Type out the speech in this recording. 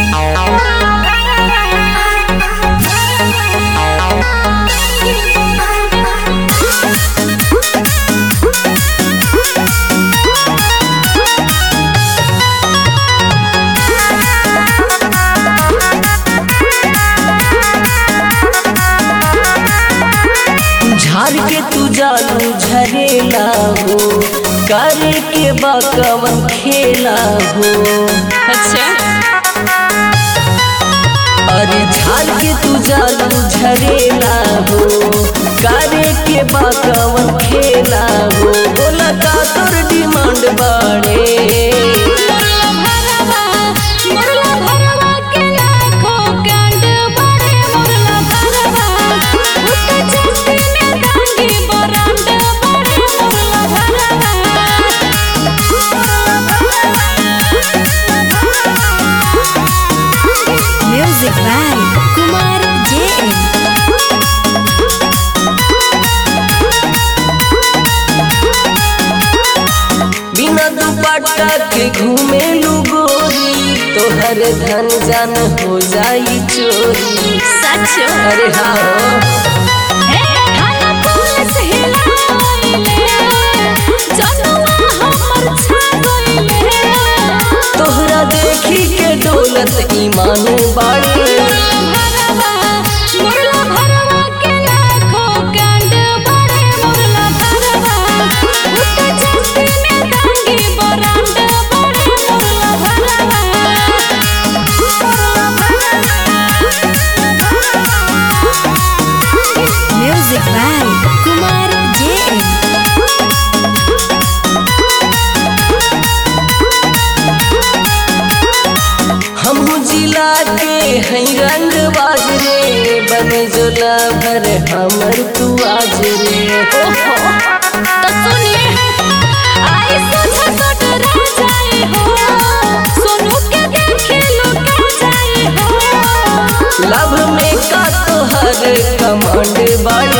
झाड़ के तू जालू झरेला हो करे के बकवन खेला हो अच्छा अरे झाड़ के तू जालू झरेला हो करे के बकवन खेला हो बोला का तोर डिमांड बाड़े मुरला भरवा मुरला भरवा के लाखों कांड बड़े मुरला भरवा उठ चस्ती में डांगी बरांड बड़े मुरला भरवा म्यूजिक बाय कुमार जे बिना दुपट्टा के घूमे गोरी तोहर धन जान हो जाई चोरी सच अरे हाँ हे थाना पुलिस हिलाइले जनुआ हमर छा गइले तोहरा देखी के दौलत ईमान बाड़े भरवा मुरला भरवा के लाखों कांड बड़े मुरला भरवा उठ चस्ती में डांगी बरांड बड़े मुरला भरवा म्यूजिक बाय कुमार जे हम जिला के हैं रंग बाजरे बने जोला भर हमर तू आज रे ओहो तो सुनिए आई सोचा तो डरा जाए हो सोनू के देखे लुटा जाए हो लव में का तोहर कमांड बाड़े